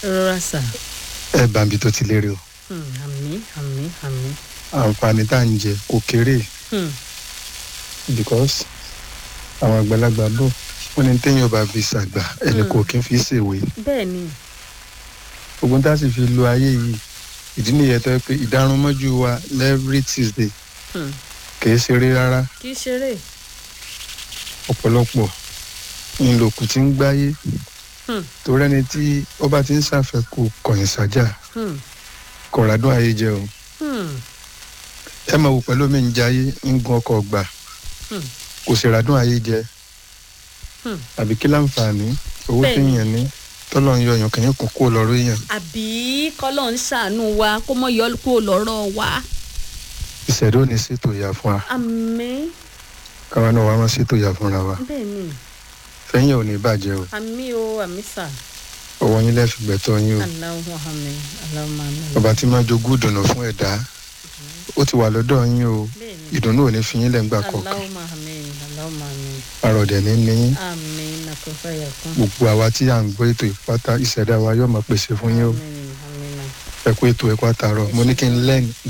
rọra sà ẹ bá mi tó ti lérè o Hmm, àmì àmì àmì àǹfààní tá à ń jẹ kò kéré Hmm, because àwọn àgbàlagbà bò wọn ní téèyàn bá fi ṣàgbà ẹnì kò kí n fi ṣèwé bẹ́ẹ̀ ni ogun tá a sì fi lo ayé yìí ìdí nìyẹn tó yẹ pé ìdárunmọ́jú wa every tuesday Hmm, kìí ṣeré rárá kì í ṣeré ọ̀pọ̀lọpọ̀ ńlòkù tí ń gbáyé Hmm, torí ẹni tí ó bá ti ń ṣàfẹ́kù kọ̀yìn sájà hmm, kọ̀ràdún ayé jẹ o hmm, ẹ máa wò pẹ̀lú mi ń jayé ń gun ọkọ̀ gbà hmm, kò sì ràdún ayé jẹ hmm. àbí kí láǹfààní owó Bẹ́ẹ̀ni. téèyàn ní tọ́lọ́ ń yọ ọyàn kìíní kún kó lọ́rọ́ èèyàn àbí kọ́lọ́ ń ṣàánú wa kó mọ̀ yọ kó lọ́rọ̀ wa ìṣẹ̀dá ò ní ṣètò ìyá fún wa àmì káwa náà wá máa ṣètò ìyá fúnra wa bẹ́ẹ̀ ni fẹ́yìn ò ní bàjẹ́ o àmì o àmì sà ọwọ́ yín lẹ́ẹ̀fi gbẹ̀tọ́ yín o aláwọ̀ àmì aláwọ̀ àmì ọba tí máa jogún ìdùnnú fún ẹ̀dá ó ti wà lọ́dọ̀ yín o bẹ́ẹ̀ ni ìdùnnú ò ní fi yín lẹ́ngbà kọ̀ọ̀kan aláwọ̀ àmì aláwọ̀ àmì àròdẹ̀ ní ní yín àmì nàkọ́fà yàkún gbogbo àwa tí à ń gbọ́ ètò ìpátá ìṣẹ̀dá wa yóò máa pèsè fún yín o àmì àmì nà. ẹ kú ètò ẹ̀kọ́ àtàrọ̀ mo ní kí n lẹ́yìn